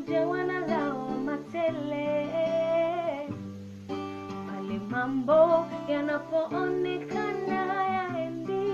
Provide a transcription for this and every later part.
walijawa na lawama tele pale mambo yanapoonekana yaendi.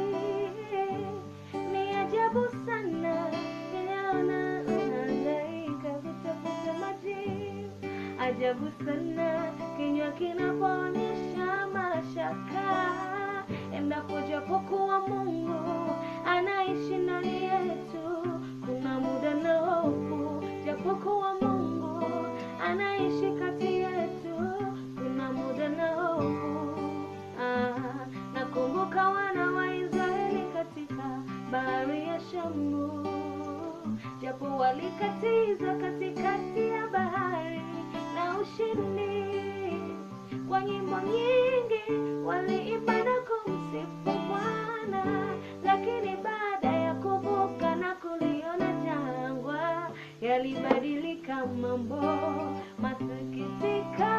Ni ajabu sana ninaona unahangaika kutafuta majibu. Ajabu sana kinywa kinapoonyesha mashaka, endapo japokuwa Mungu anaishi ndani yetu, kuna muda na hofu, japokuwa Mungu anaishi kati yetu, kuna muda na hofu. Ah, nakumbuka wana wa Israeli katika bahari ya Shamu, japo walikatiza katikati ya bahari na ushindi. Kwa nyimbo nyingi waliimba na kumsifu Bwana, lakini baada ya kuvuka na kuliona jangwa, yalibadilika mambo. Masikitiko